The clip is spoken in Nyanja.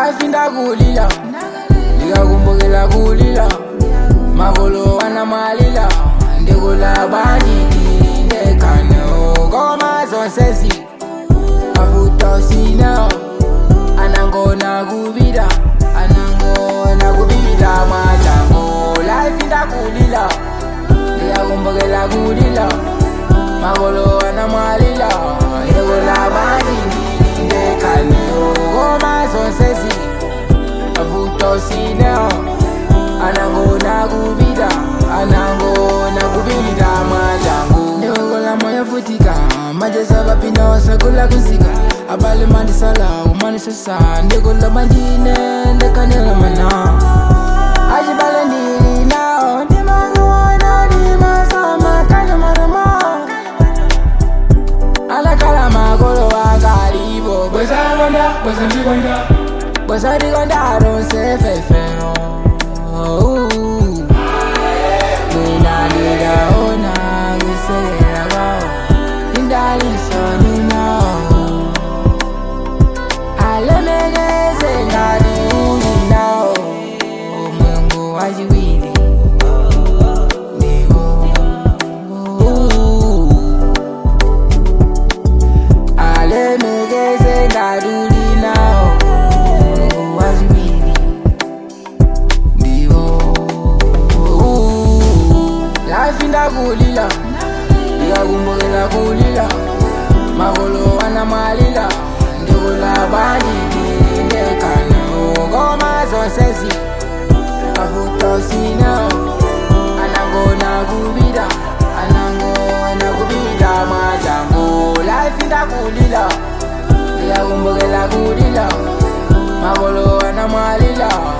life ndakulila ndikakumbukila kulila makolo wanamalila ndikulabandidi ndekano koma zonsezi avutosina anangona kubila anangona kubila mwatango life ndakulila ndikakumbukila kulila makolo wanamalila ndikulabandidi ndekano koma zonsezi avutosina anangona kubila anangona kubila mwatango ndikokola moyo vutika majesa vapina wasakula kusika abale mandisala umanisasa ndikola manjine ndekanela mana ajibale ndili nao ndimanguona ndimasama kanyamarama alakala makolo wakalibo bwesakonda bwesandikonda bwesandikonda ronsefefeo mina ndikaona kusekela kwao indalisoni nao alemekeze ngati uli nawo mulungu wachiwiri ndiwo alemekeze ngati uli nawo mulungu wachiwiri ndiwo life ndakulila ndikakumbukila kulila makolo wanamalila ndikulabandidi ndekano koma zonsezi avutosina anangona kubila anangona kubila mwatango life ndakulila ndikakumbukila kulila makolo wanamalila